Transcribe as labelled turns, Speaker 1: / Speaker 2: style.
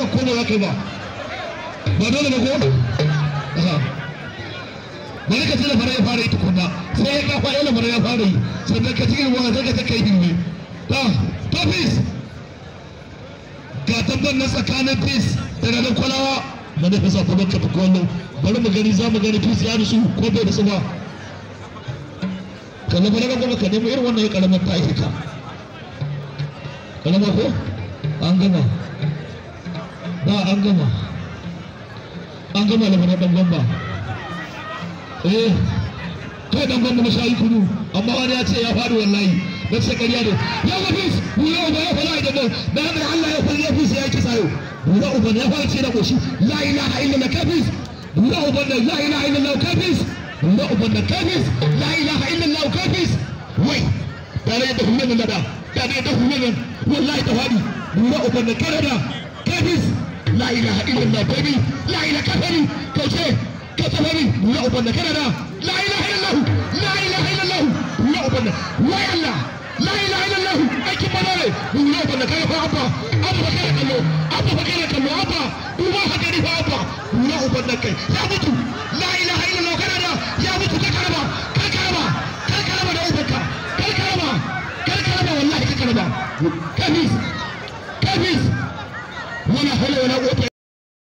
Speaker 1: ko ba za ka yi ba ba dole ba ko bari ka tuna fara ya fara yi tukunna sai ya kafa yana fara ya fara yi sannan ka cikin ruwa sai ka ta kai bilme ta tofis ga tabbar na tsakanin fis da ranar kwalawa na nufin sa kuma ka fi kwallo bari mu gani za mu gani fis ya rusu ko bai da su ba kallon bari gaba ka nemo irin wannan ya karamar ta aiki ka kalama ko an gama ba an gama an gama da mana dan gamba eh kai dan gamba na shayi kudu amma wani ya ce ya faɗi wallahi na ce ƙarya ne ya ga fis bura uba ya fara idan da haka Allah ya fara ya fis ya kisa yau bura uba ya fara ce na koshi la ilaha illallah kafis bura uba da la ilaha illallah kafis bura uba da kafis la ilaha illallah kafis wai tare da hulun da da tare da hulun wallahi ta faɗi bura uba da kanada kafis la ilaha illallah baby la ilaha kafari kauce ka tsafari bura uba da kanada la ilaha illallah la ilaha illallah bura uba da wai Allah la ilaha illallah aikin bana ne bura uba da kai fa abba abba ba kai kallo abba ba kai kallo abba uba haka ne fa abba bura uba da kai ya mutu la ilaha illallah kanada ya mutu ka karaba ka karaba ka karaba da ubanka ka karaba ka karaba wallahi ka karaba kafis kafis wala hawla wala quwwata